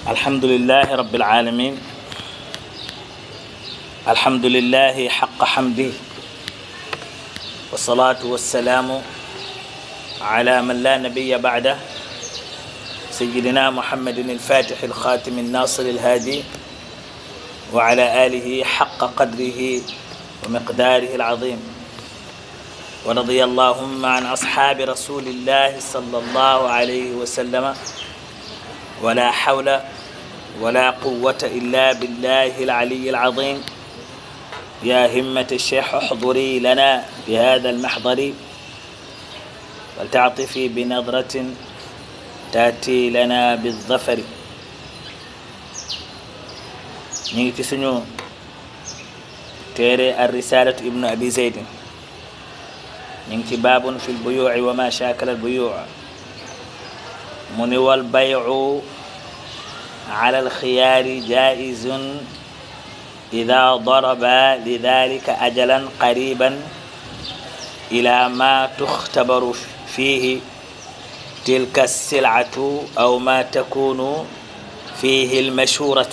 الحمد لله رب العالمين الحمد لله حق حمده والصلاة والسلام على من لا نبي بعده سيدنا محمد الفاتح الخاتم الناصر الهادي وعلى آله حق قدره ومقداره العظيم ورضي اللهم عن أصحاب رسول الله صلى الله عليه وسلم ولا حول ولا قوة إلا بالله العلي العظيم يا همة الشيخ احضري لنا بهذا المحضر ولتعطفي بنظرة تأتي لنا بالظفر نيجي سنو تيري الرسالة ابن أبي زيد نيجي باب في البيوع وما شاكل البيوع من والبيع على الخيار جائز إذا ضرب لذلك أجلا قريبا إلى ما تختبر فيه تلك السلعة أو ما تكون فيه المشورة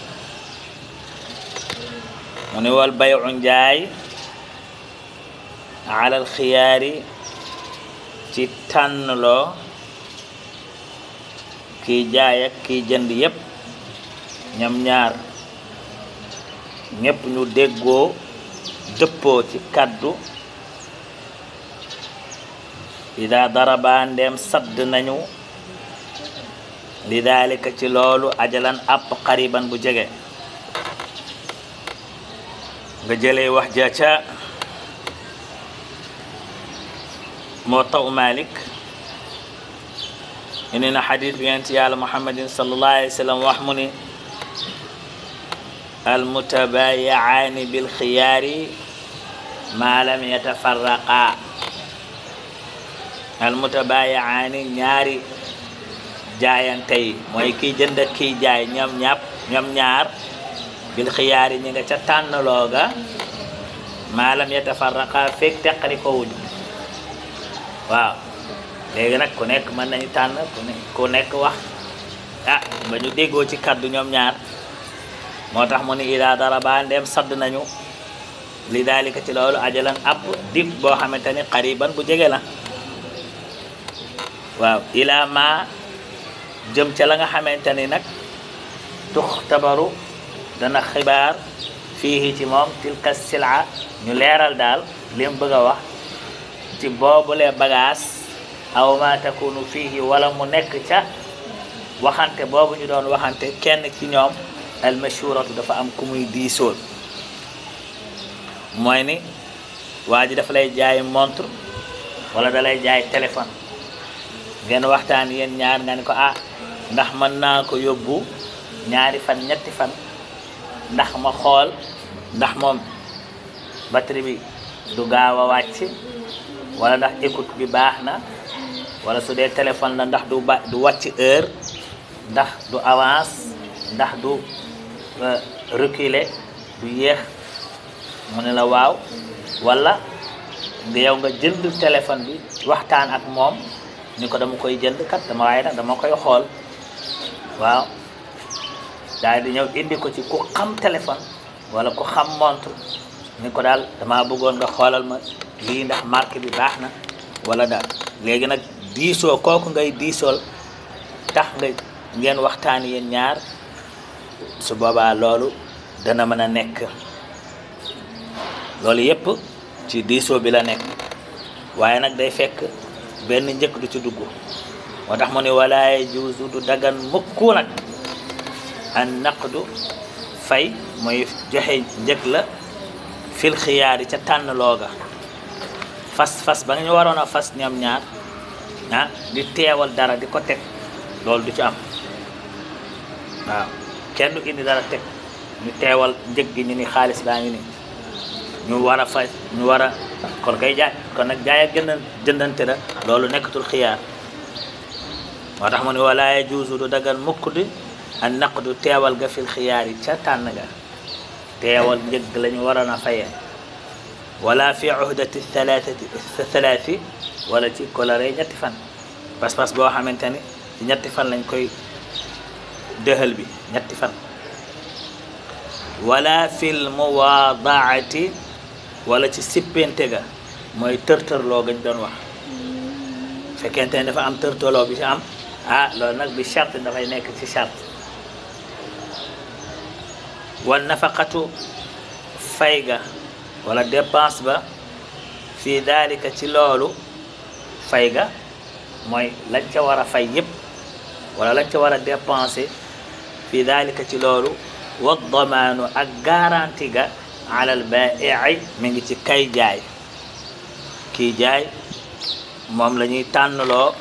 من والبيع جاي على الخيار تتنلو kiy jaay ak kiy jënd yépp ñam ñaar ñépp ñu déggoo dëppoo ci kàddu ida daraba ndeem sadd nañu li daalika ci loolu ajalan àpp xariban bu jege nga jëlee wax ja ca moo taw Malik indi na xadis bi yonent yàlla muhammadin sallallahu alayhi wa sallam wax mu ni almutabayiaani bilxiyaari maa lam yatafarraqa almutabayiaani ñaari jaayante yi mooy kiy jënd ak kiy jaay ñoom ñàpp ñoom ñaar bilxiyaari ñi nga ca tànnlooga maa lam yatafarraqa feeg teqali ko wuñu waaw léegi nag ku nekk mën nañu tànn ku nekk ku nekk wax ah ba ñu déggoo ci kaddu ñoom ñaar moo tax mu ni ida daraba ndeem sadd nañu li daalika ci loolu ajalan app dig boo xamante ni xariban bu jege la waaw ila ma jëm ca la nga xamante ni nag tux tabaru dana xibaar fii ci moom tilka sila ñu leeral daal li mu bëgg a wax ci boobulee bagaas aw ma takunu fihi wala mu nekk ca waxante boobu ñu doon waxante kenn ci ñoom almashuratu dafa am ku muy diisool mooy ni waa ji dafa lay jaay montre wala da lay jaay téléphone ngeen waxtaan yéen ñaar nga ni ko ah ndax mën naa ko yóbbu ñaari fan ñetti fan ndax ma xool ndax moom batterie bi du gaaw a wàcc wala ndax écoute bi baax na wala su dee téléphone la ndax du ba du wàcc heure ndax du avance ndax du reculer du yéex mu ne la waaw wala nga yow nga jënd téléphone bi waxtaan ak moom ni ko dama koy jënd kat dama waaye nag dama koy xool waaw daal di ñëw indi ko ci ku xam téléphone wala ku xam montre ni ko daal dama bëggoon nga xoolal ma lii ndax marque bi baax na wala daal léegi nag diisoo kooku ngay diisool tax nga ngeen waxtaan yéen ñaar su boobaa loolu dana mën a nekk loolu yépp ci diisoo bi la nekk waaye nag day fekk benn njëkk du ci dugg moo tax mu ne wala yajuuzu du dagan mukku nag an naqdu fay mooy joxe njëkk la fil xiyaari ca tànn looga fas fas ba nga ñu waroon a fas ñoom ñaar ah di teewal dara di ko teg loolu du ci am waaw kenn du indi dara teg ñu teewal njëg gi ñu ni xaalis baa ngi ni ñu war a fay ñu war a kon kay jaay kon nag jaay ak jënd jëndante la loolu nekkatul xiyaar moo tax mu ne wala yajuuzu du dagan mukk di an naqdu teewal ga fil xiyaar yi ca tànn ga teewal njëg la ñu waroon a fayee wala fi uhdati thalathati thalathi wala ci kolare ñetti fan pas-pas boo xamante ni ci ñetti fan lañ koy dëhël bi ñetti fan wala fil muwaadaati wala ci sippente ga mooy tërtërloo gañ doon wax fekkente ne dafa am tërtërloo bi ci am ah loolu nag bi charte dafay nekk ci charte wal nafaqatu fay ga wala dépense ba fii daalika ci loolu fay ga mooy lañ ca war a fay yëpp wala lañ ca war a dépenser fii daalika ci loolu wa damaanu ak garanti ga alal baa'i mi ngi ci kay jaay kii jaay moom la ñuy tànnloo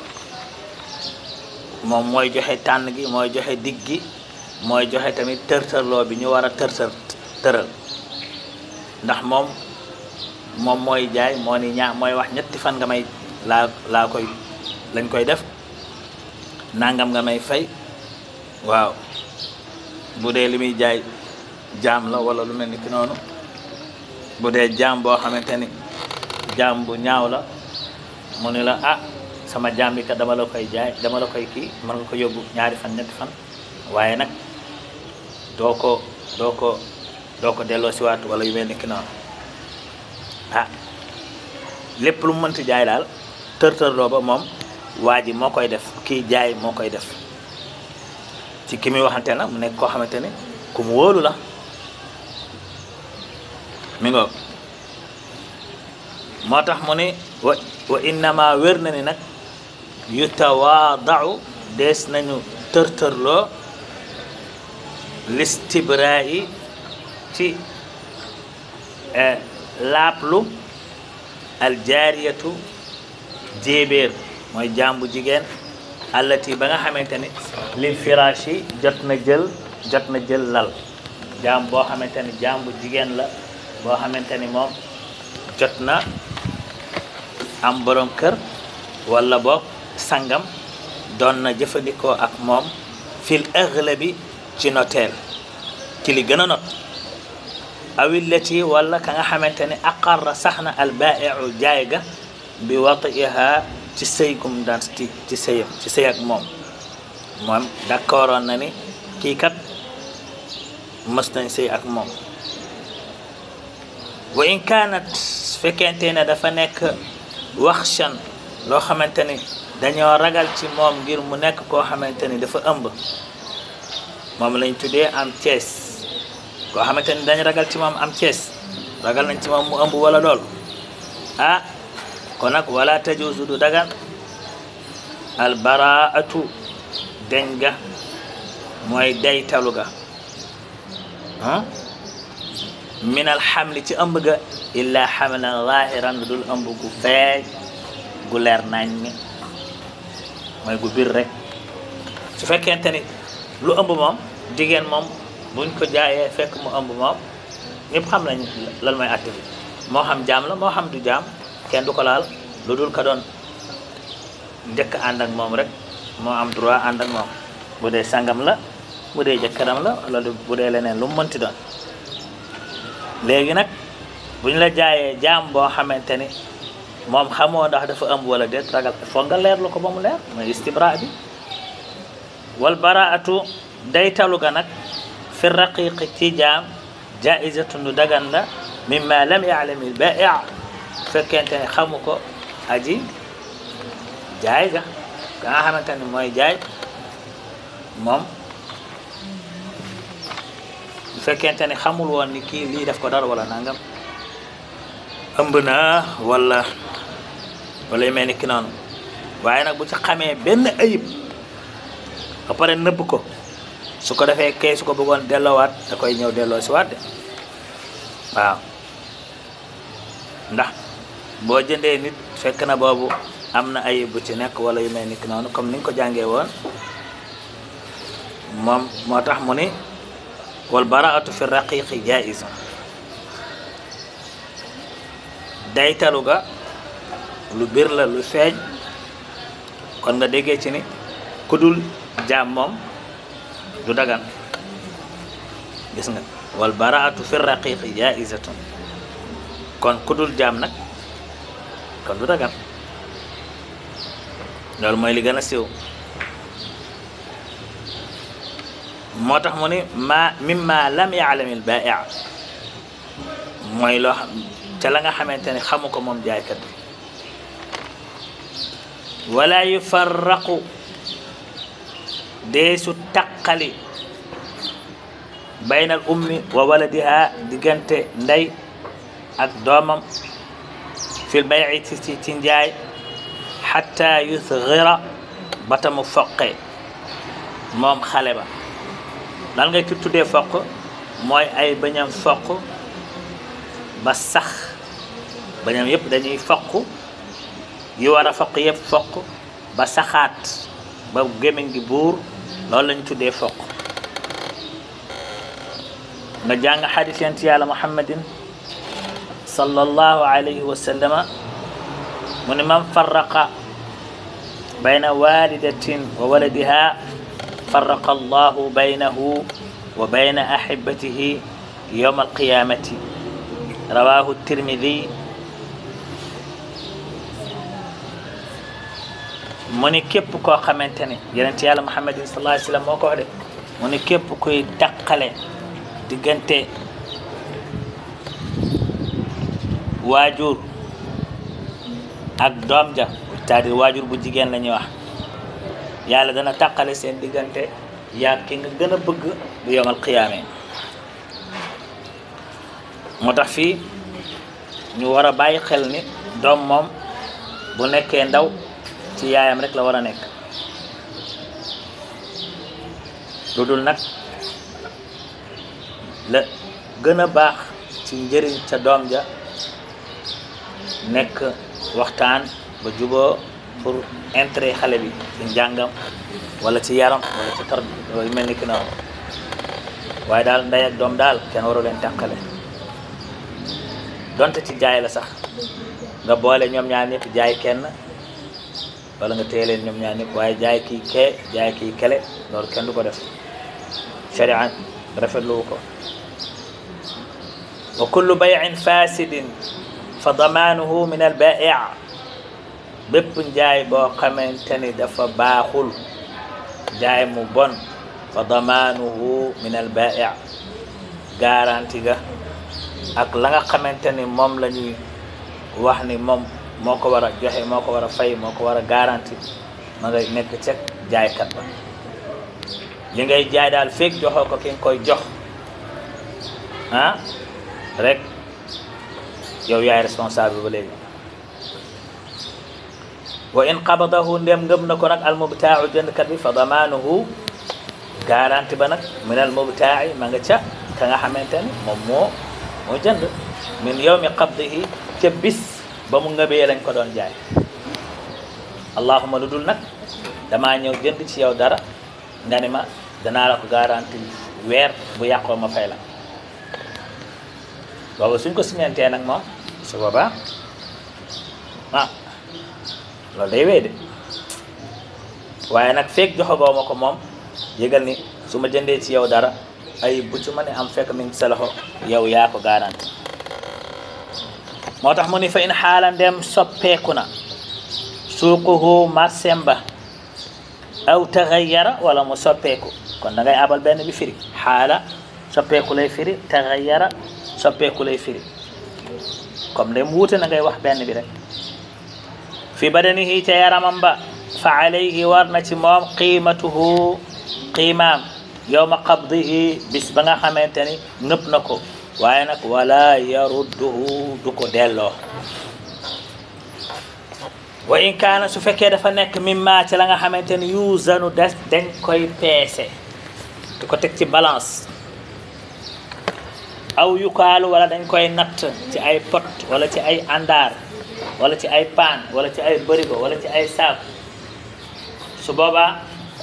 moom mooy joxe tànn gi mooy joxe digg gi mooy joxe tamit tërtërloo bi ñu war a tërtër tëral ndax moom moom mooy jaay moo ni ñaa mooy wax ñetti fan nga may laa laa koy lañ koy def nangam nga may fay waaw bu dee li muy jaay jaam la wala lu mel ni ki noonu bu dee jaam boo xamante ni jaam bu ñaaw la mu ni la ah sama jaam bi kat dama la koy jaay dama la koy kii mën nga ko yóbbu ñaari fan ñetti fan waaye nag doo ko doo ko doo ko delloo si waat wala yu mel ni ki noonu ah lépp lu mu mënti jaay daal tër-tërloo ba moom waa ji moo koy def kii jaay moo koy def ci ki muy waxante nag mu nekk koo xamante ni ku mu wóolu la mi ngoog moo tax mu ni wa wa innama wér na ni nag yutawaadau dees nañu tërtërloo listibraa yi ci laaplu aljaariyatu jéebéer mooy jàmbu jigéen allati ba nga xamante ni lil firaash yi jot na jël jot na jël lal jaam boo xamante ni jàmbu jigéen la boo xamante ni moom jot na am borom kër wala boog sangam doon na jëfandikoo ak moom fil aghlabi ci noteel ci li gën a not awillati wala ka nga xamante ni aqarra sax na albaa'iu jaay ga bi watiha ci sëy gum daan ci ci sëyam ci sëy ak moom moom d'accordoon na ni kii kat mës nañ sëy ak moom wa in kaanat fekkente ne dafa nekk waxshan loo xamante ni dañoo ragal ci moom ngir mu nekk koo xamante ni dafa ëmb moom lañ tuddee am cees koo xamante ni dañ ragal ci moom am cees ragal nañ ci moom mu ëmb wala lool ah kon nag wala tajuuzu du dagan albaraatu deñ ga mooy daytalu ga min alxamli ci ëmb ga illa xamlan zahiran lu dul ëmb gu feeñ gu leer nañ mi mooy gu bir rek su fekkente ni lu ëmb moom jigéen moom buñ ko jaayee fekk mu ëmb moom ñëpp xam nañ lan mooy àtte bi moo xam jaam la moo xam du jaam kenn du ko laal lu dul ka doon njëkk ànd ak moom rek moo am droit ànd ak moom bu dee sangam la bu dee jëkkëram la wala bu dee leneen lu mu mënti doon léegi nag bu ñu la jaayee jaam boo xamante ni moom xamoo ndax dafa ëmb wala déet ragal foog nga leerlu ko ba mu leer mooy istibra bi wal baraatu day talu ga nag fi raqiqi ci jaam jaizatun du dagan la mimma lam yaalami l bai fekkente ne xamu ko aji jaay ga ka nga xamante ni mooy jaay moom bu fekkente ne xamul woon ni kii lii def ko dara wala nangam ëmb na wala wala yu mel ni ki noonu waaye nag bu ci xamee benn ayib ba pare nëbb ko su ko defee kay su ko bëggoon delloowaat da koy ñëw delloo si waat de waaw ndax boo jëndee nit fekk na boobu am na ayib bu ci nekk wala yu mel ni ki noonu comme ni nga ko jàngee woon moom moo tax mu ni wal baraatu fi raqiqi jaiz daytalu ga lu bir la lu feeñ kon nga déggee ci ni ku dul jaam moom du dagan gis nga wal baraatu fi raqiqi jaizatun kon ku dul jaam nag kon du dagan loolu mooy li gën a siiw moo tax mu ni ma mimma lam yaalami l baai mooy loo xam ca la nga xamante ne xamu ko moom jaaykat bi wala yufarraqu deesu taqali bayna al ummi wa waladiha diggante ndey ak doomam fil bayi ci ci ci njaay xatta yusgira bata mu foqe moom xale ba lan ngay ki tuddee foq mooy ay bañam foq ba sax bañam yëpp dañuy foq yi war a foq yëpp foq ba saxaat ba gémmiñ gi buur loolu lañ tuddee foq nga jàng xadis yent yàlla muhammadin sallallahu alayhi wa sallama mu ne man farraqa bayna walidatin wa waladiha farraqa allahu baynahu wa bayna ahibatihi yawma alqiyamati rawahu tirmidi mu ni képp koo xamante ne yonent yàlla muhammadin sallallahu alayhi wa sallam moo ko wax de mu ni képp kuy taqale diggante waajur ak doom ja c'est-à-dire waajur bu jigéen la ñuy wax yàlla dana tàqale seen diggante yaa ki nga gën a bëgg bu yomal xiyaame moo tax fii ñu war a bàyyi xel ni doom moom bu nekkee ndaw ci yaayam rek la war a nekk lu dul nag la gën a baax ci njëriñ ca doom ja nekk waxtaan ba juboo pour intérêt xale bi ci njàngam wala ci yaram wala ci tar yu mel ni ki noonu waaye daal ndey ak doom daal kenn waru leen tàqale donte ci jaay la sax nga boole ñoom ñaar ñëpp jaay kenn wala nga téye leen ñoom ñaar ñëpp waaye jaay kii kee jaay kii kele loolu kenn du ko def sharia rafetlu ko wa kullu bayin fasidin fa damaanuhu min al bai bépp njaay boo xamante ni dafa baaxul njaay mu bon fa damaanuhu min al bai garanti ga ak la nga xamante ni moom la ñuy wax ni moom moo ko war a joxe moo ko war a fay moo ko war a garanti ma ngay nekk ca jaaykat ba li ngay jaay daal feeg joxoo ko ki nga koy jox ah rek yow yaay responsable ba léegi wa in qabadahu ndem ngëm na ko nag almubtaau jëndkat bi fa damaanuhu garanti ba nag min almubtaai ma nga ca ka nga xamante ni moom moo moo jënd min yawmi qabdihi ca bis ba mu ngëbee lañ ko doon jaay allahuma lu dul nag damaa ñëw jënd ci yow dara nga ni ma danaa la ko garanti weer bu yàqoo ma fay la booba suñ ko siñantee nag moom su boobaa ah loolu day wéy de waaye nag feeg joxagoo ma ko moom yëgal ni su ma jëndee ci yow dara ay bu ci ma ne am fekk mi ngi sa loxo yow yaa ko garanti moo tax mu ni fa in xaala ndem soppeeku na suuquhu marsem ba aw taxayyara wala mu soppeeku kon da ngay abal benn bi firi xaala soppeeku lay firi taxayyara soppeeku lay firi comme dem wuute na ngay wax benn bi rek fi badanihi ca yaramam ba fa alayhi war na ci moom qiimatuhu qiimaam yowma qabdihi bis ba nga xamante ni nëpp na ko waaye nag wala yarudduhu du ko delloo wa in kaana su fekkee dafa nekk mimma ci la nga xamante ni yuusanu des dañ koy peese di ko teg ci balance aw yukaalu wala dañ koy natt ci ay pot wala ci ay àndaar wala ci ay paan wala ci ay bërigo wala ci ay saaku su boobaa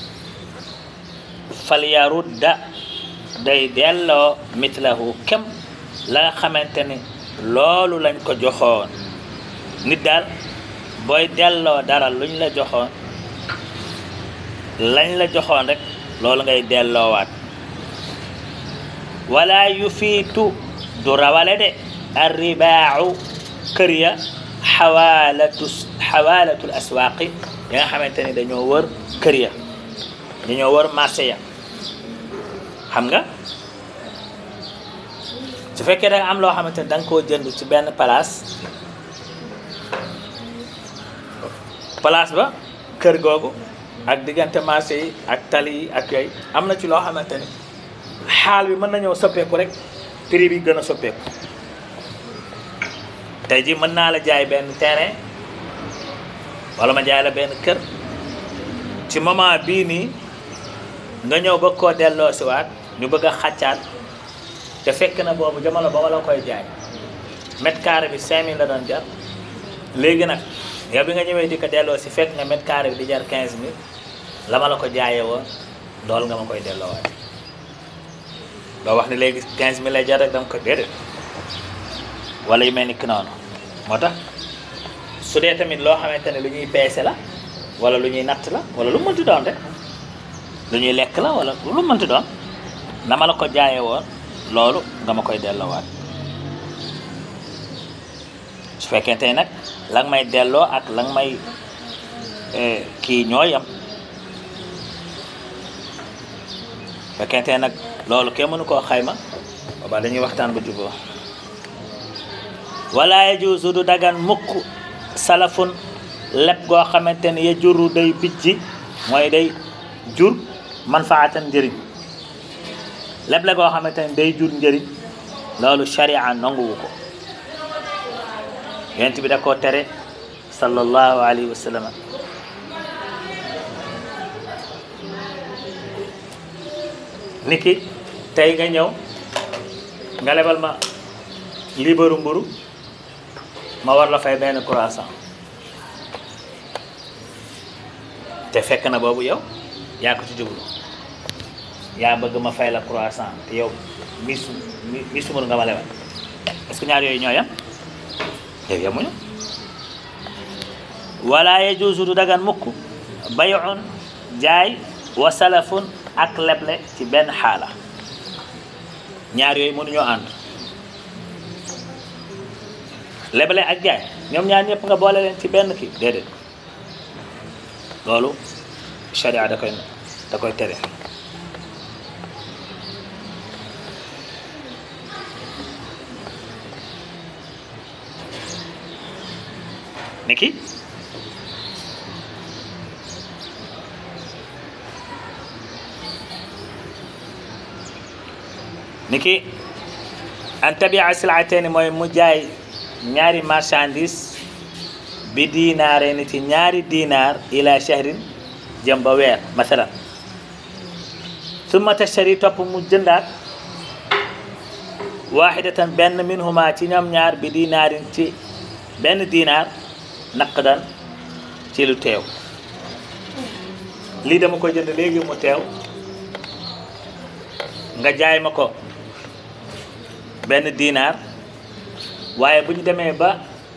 fal yarudda day delloo mitlahu kem la nga xamante ni loolu lañ ko joxoon nit daal booy delloo dara luñ la joxoon lañ la joxoon rek loolu ngay delloowaat wala yufiitu du rawale de arribaacu kër ya xawaalatu xawaalatul aswaaqi ya nga xamante ni dañoo wër kër ya dañoo wër marché ya xam nga su fekkee da nga am loo xamante ne da nga koo jënd ci benn place place ba kër googu ak diggante marché yi ak tali yi ak yooyu am na ci loo xamante ni xaal bi mën na ñëw soppeeku rek prix bi gën a soppeeku tey ji mën naa la jaay benn terrain wala ma jaay la benn kër ci moment bii nii nga ñëw bëgg koo delloo si waat ñu bëgg a xàccaat te fekk na boobu jamono ba ma la koy jaay mètre carré bi 5000 la doon jar léegi nag yow bi nga ñëwee di ko delloo si fekk nga mètre carré bi di jar 15000 la ma la ko jaayee woon loolu nga ma koy delloowaat doo wax ni léegi 15000 lay jar rek dama ko déedéet wala yu mel ni ki noonu moo tax su dee tamit loo xamante ne lu ñuy peese la wala lu ñuy natt la wala lu mënti doon rek lu ñuy lekk la wala lu mënti doon na ma la ko jaayee woon loolu nga ma koy delloowaat su fekkente ne nag la nga may delloo ak la nga may kii ñoo yam fekkente ne nag loolu kenn mënu koo xayma boobaa dañuy waxtaan ba juboo wala yajuusu du dagan mukk salafun leb goo xamante ne ya juru day bijji mooy day jur manfaatan njëriñ leb la goo xamante ne day jur njëriñ loolu sharia nanguwu ko yonent bi da koo tere sallallahu alayhi wa sallam niki tey nga ñëw nga lebal ma liibaru mburu ma war la fay benn croissant te fekk na boobu yow yaa ko ci jublu yaa bëgg ma fay la croissant te yow misu misu mburu nga ma lebal est-ce que ñaar yooyu ñoo yam yow yamuñu wala yajuusu du dagan mukk bay'un jaay wa salafun ak leble ci benn xaala ñaar yooyu mënuñoo ànd leble ak jaay ñoom ñaar ñëpp nga boole leen ci benn kii déedéet loolu sharia da koy da koy tere niki niki an tabia silaateni mooy mu jaay ñaari marchandise bi dinaare ni ci ñaari dinaar ila shahrin jëm ba weer masalan summa tashtari topp mu jëndaat waxidatan benn minhuma ci ñoom ñaar bi dinaarin ci benn dinaar naqdan ci lu teew lii dama ko jënd léegi mu teew nga jaay ma ko benn dinaar waaye bu ñu demee ba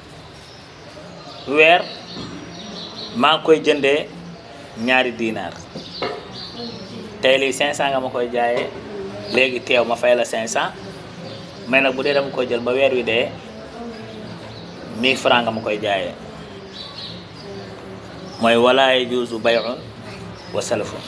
weer maa ngi koy jëndee ñaari dinaar tey lii 500 nga ma koy jaayee léegi teew ma fay la 500 mais nag bu dee dama koy jël ba weer wi dee 1000 francs nga ma koy jaayee mooy wala yajuuzu bay'un wa salafun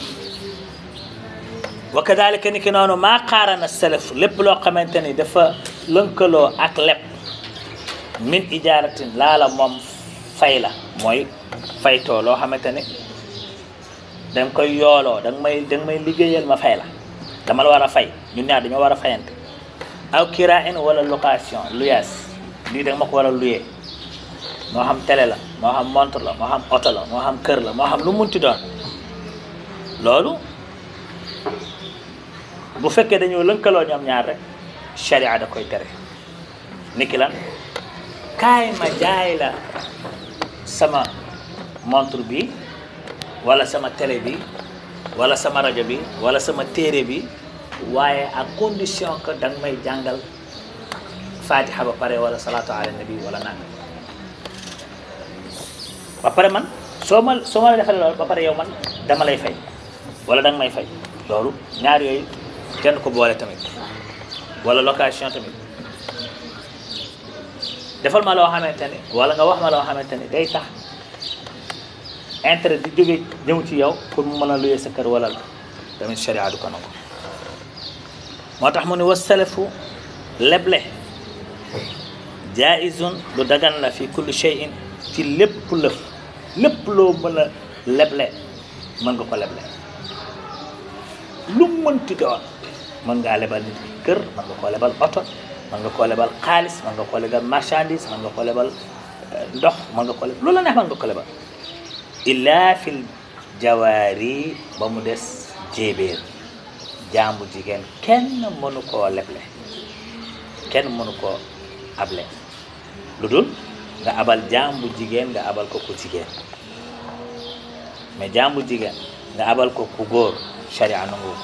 wa kadalika ni ki noonu maa qaarana salaf lépp loo xamante ni dafa lënkaloo ak leb min ijaaratin laala moom fay la mooy faytoo loo xamante ni danga koy yooloo danga may danga may liggéeyal ma fay la dama la war a fay ñun ñaar dañoo war a fayante aw kirain wala location luyaas lii danga ma ko war a luyee moo xam télé la moo xam montre la moo xam oto la moo xam kër la moo xam lu munti doon loolu bu fekkee dañoo lënkaloo ñoom ñaar rek sharia da koy tere niki lan kaay ma jaay la sama montre bi wala sama télé bi wala sama rajo bi wala sama téere bi waaye à condition que danga may jàngal fatiha ba pare wala salatu ala nabi wala nanga ba pare man soo ma soo ma la defalee loolu ba pare yow man dama lay fay wala danga may fay loolu ñaar yooyu kenn ko boole tamit wala location tamit defal ma loo xamante ni wala nga wax ma loo xamante ni day tax intérêt di jóge ñëw ci yow pour mu mën a luyee sa kër wala la tamit sharia du ko nangu moo tax mu ne wasalafu leble jaizun lu dagan la fi kulli shay'in ci lépp lëf lépp loo mën a leble mën nga ko leble lu mënti doon mën ngaa lebal nit ki kër mën nga koo lebal oto mën nga koo lebal xaalis mën nga koo lebal marchandise mën nga koo lebal ndox mën nga ko lebal loolu la neex mën nga ko lebal illa fil jawaari ba mu des jéebéer jaamu jigéen kenn mënu koo leble kenn mënu koo able lu dul nga abal jaamu jigéen nga abal ko ku jigéen mais jaamu jigéen nga abal ko ku góor sharia nangu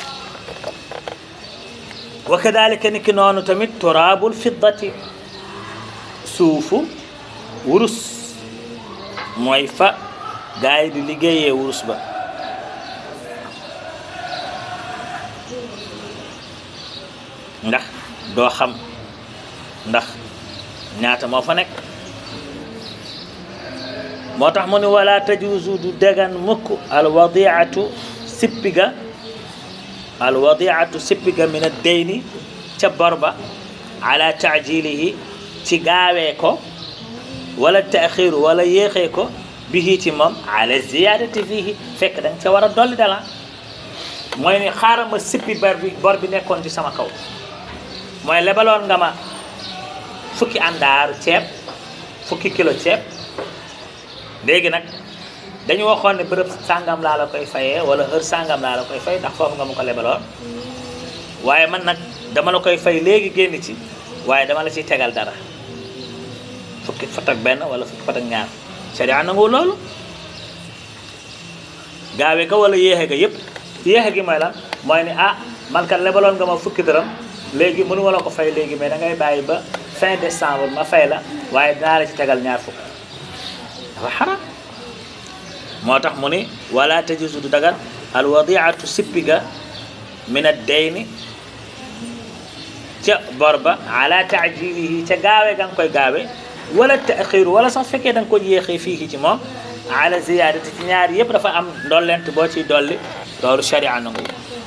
wa kadalika ni ki noonu tamit turaabul fiddati suufu wurus mooy fa gaa yi di liggéeyee wurus ba ndax doo xam ndax ñaata moo fa nekk moo tax mu ni wala tajuusu du dagan mukk alwadiatu sippiga alwadiatu sippiga min addeyni ca bor ba ala taajilihi ci gaawee ko wala taaxiru wala yéexee ko bihi ci moom ala ziyadati fihi fekk da nga ca war a dolli dala mooy ni xaaral ma sippi bor bi bor bi nekkoon ci sama kaw mooy lebaloon nga ma fukki àndaaru ceeb fukki kilo ceeb léegi nag dañu waxoon ne bërëb sàngam laa la koy fayee wala heure sàngam laa la koy fay ndax foofu nga ma ko lebaloon waaye man nag dama la koy fay léegi génn ci waaye dama la ciy tegal dara fukki fat ak benn wala fukki fat ak ñaar sharia nangu loolu gaawe ga wala yéexe ga yëpp yéexe gi mooy lan mooy ni ah man kat lebaloon nga ma fukki dërëm léegi mënu ma la ko fay léegi mais da ngay bàyyi ba fin décembre ma fay la waaye dinaa la ci tegal ñaar fukk dafa xaram moo tax mu ni wala tajuzu du dagan al wadiatu sippiga min ad dayni ca bor ba ala taajilihi ca gaawe ga nga koy gaawe wala taaxiru wala sax fekkee da nga ko yéexee fii ci moom ala ziyadati ci ñaar yëpp dafa am ndollent boo ciy dolli loolu sharia nangu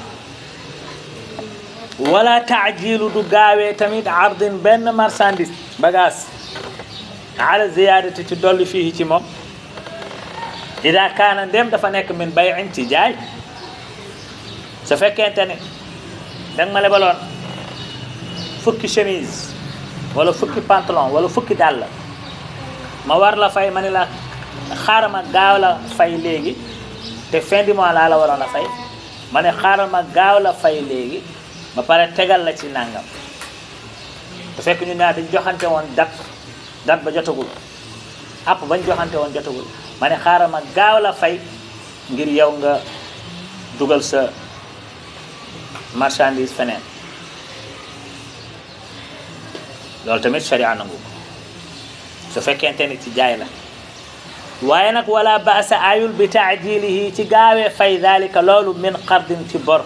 wala taajilu du gaawee tamit ardin benn marchandise bagage ala ziyadati ci dolli fii ci moom ida kaana ndem dafa nekk min bayin ci jaay su fekkente ne da nga ma lebaloon fukki chemise wala fukki pantalon wala fukki dàll ma war la fay ma ne la xaaral ma gaaw la fay léegi te fin du mois laa la waroon a fay ma ne xaaral ma gaaw la fay léegi ba pare tegal la ci nangam te fekk ñu ñaar dañ joxante woon dat dat ba jotagul app bañ joxante woon jotagul ma ne xaaral ma gaaw la fay ngir yow nga dugal sa marchandise feneen loolu tamit sharia nangu ko su fekkente ni ci jaay la waaye nag wala baasa ayul bi taajilihi ci gaawee fay dalika loolu min qardin ci bor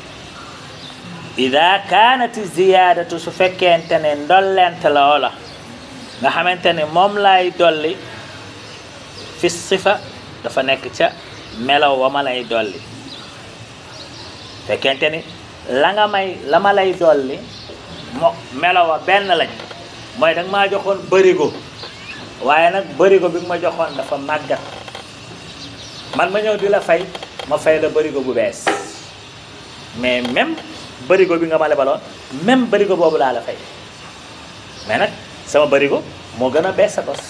ida kaanat ziyadatu su fekkente ne ndollent la wala nga xamante ne moom lay dolli fi sifa dafa nekk ca melaw wa ma lay dolli fekkente ni la nga may la ma lay dolli mo melaw wa benn lañ mooy da nga maa joxoon bërigo waaye nag bërigo bi nga ma joxoon dafa màggat man ma ñëw di la fay ma fay la bërigo bu bees mais même bërigo bi nga ma lebaloon même bërigo boobu laa la fay mais nag sama bërigo moo gën a bees sa bos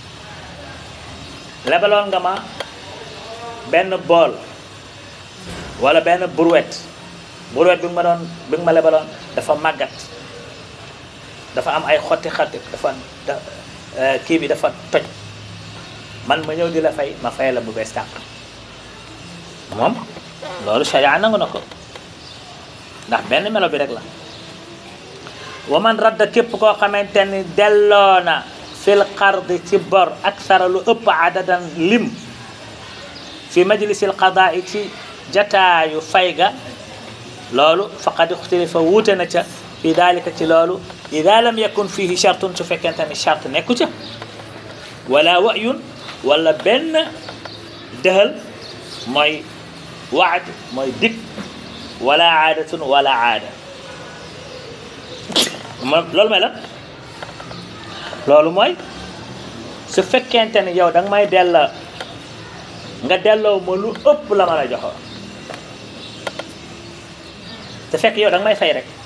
lebaloon nga ma benn bool wala benn brouette brouette bi nga ma doon bi nga ma lebaloon dafa màggat dafa am ay xotti xotti dafa kii bi dafa toj man ma ñëw di la fay ma fay la bu bees tàq moom loolu sharia nangu na ko ndax benn melo bi rek la wa man radda képp koo xamante ni delloo na fil qardi ci bor aksara lu ëpp adadan lim fi majlisil qadaa ci jataayu fay ga loolu faqad ixtilifa wuute na ca fi dalika ci loolu ida lam yakun fihi chartun su fekkente ni charte nekku ca wala wayun wala benn dëhal mooy waad mooy dig wala aadatun wala aada ma loolu mooy lan loolu mooy su fekkente ni yow da nga may della nga delloo ma lu ëpp la ma la joxoon te fekk yow da nga may fay rek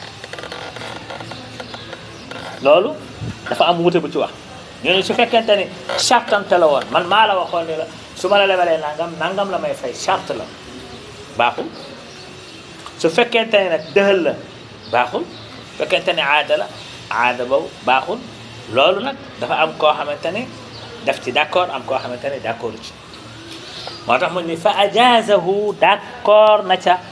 loolu dafa am wute bu ci wax ñu ne su fekkente ni chartante la woon man maa la waxoon ni la su ma la lebalee nangam nangam la may fay charte la baaxul su fekkente ni nag dëhël la baaxul fekkente ni aada la aada boobu baaxul loolu nag dafa am koo xamante ni daf ci d'accord am koo xamante ni d'accord ci moo tax mu ni fa ajazahu d'accord na ca